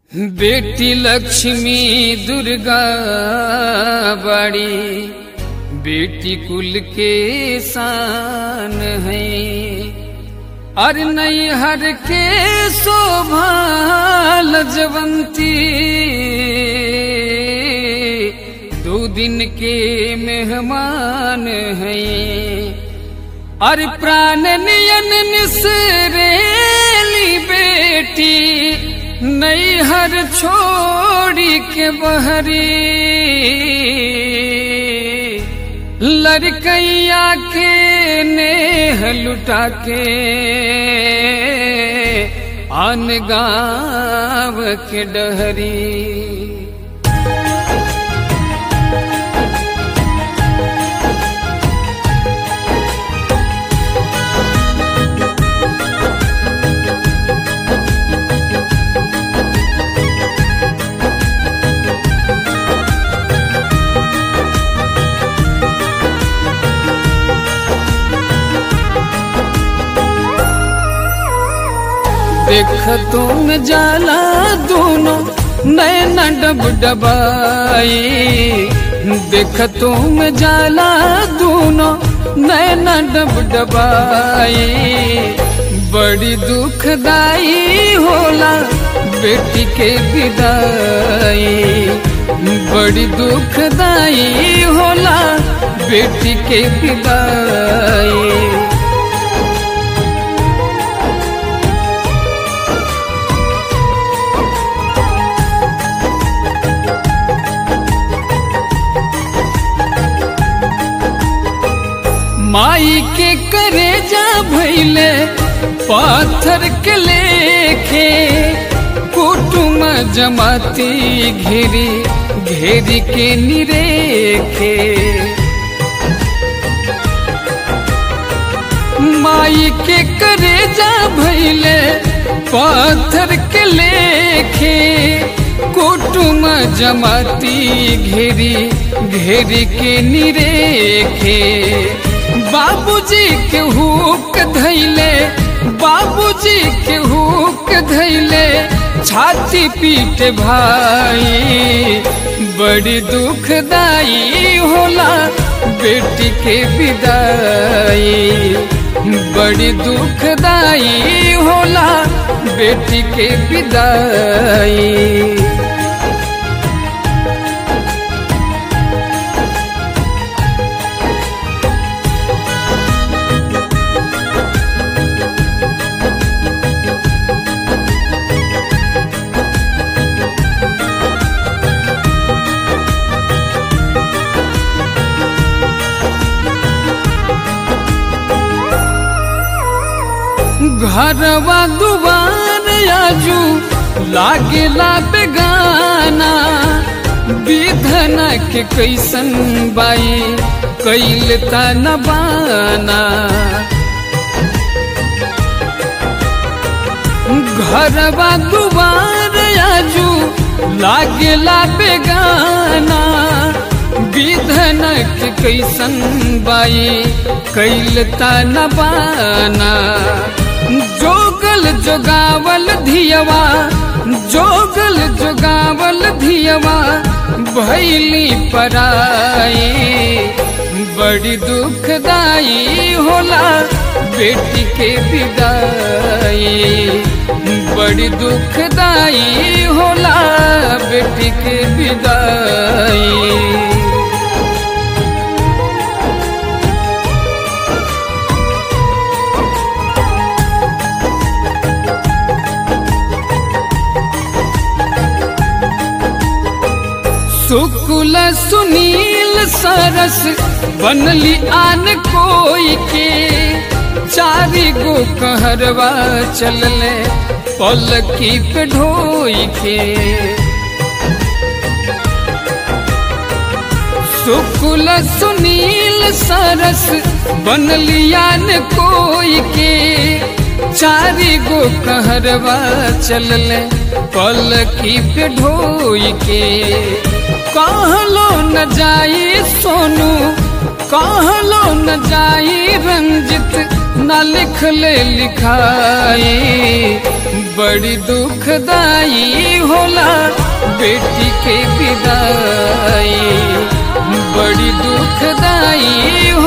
बेटी लक्ष्मी दुर्गा बड़ी बेटी कुल के शान है और नैहर के शोभा लजवंती दो दिन के मेहमान है और प्राण नियन निसरेली बेटी नैहर छोड़ी के बहरी लड़कैया के नेह लुटा के आन गाँव के डहरी देख तुम जाला दोनों नैना डब डबाई देख तुम जाला दोनों नैना डब डबाई बड़ी दुखदाई होला बेटी के विदाई बड़ी दुखदाई होला बेटी के विदाई माई के करे जा भैले पाथर के लेखे कुटुम जमाती घेरी घेरी के निरेखे माई के करे जा भैले पाथर के लेखे कुटुम जमाती घेरी घेरी के निरेखे बाबूजी के हुक धैले बाबूजी के हुक धैले छाती पीट भाई बड़ी दुखदाई होला बेटी के विदाई बड़ी दुखदाई होला बेटी के विदाई घरवा दुबार आजू लागेला बेगाना विधन के कैसन बाई कैल न बाना घरवा दुबार आजू लागेला बेगाना विधन के कैसन बाई कैल न बाना जोगल जोगावल धियवा जोगल जोगावल धियवा भैली पराई बड़ी दुखदाई होला बेटी के विदाई बड़ी दुखदाई होला बेटी के विदाई शुक्ल सुनील सरस बनली आन कोई के चारी गो कहरवा चलले पलकी पे ढोई के शुक्ल सुनील सरस बनली आन कोई के चारी गो कहरवा चलले पलकी पे ढोई के कहलो न जाई सोनू कहलो न जाई रंजित न लिख ले लिखाई बड़ी दुखदाई होला बेटी के विदाई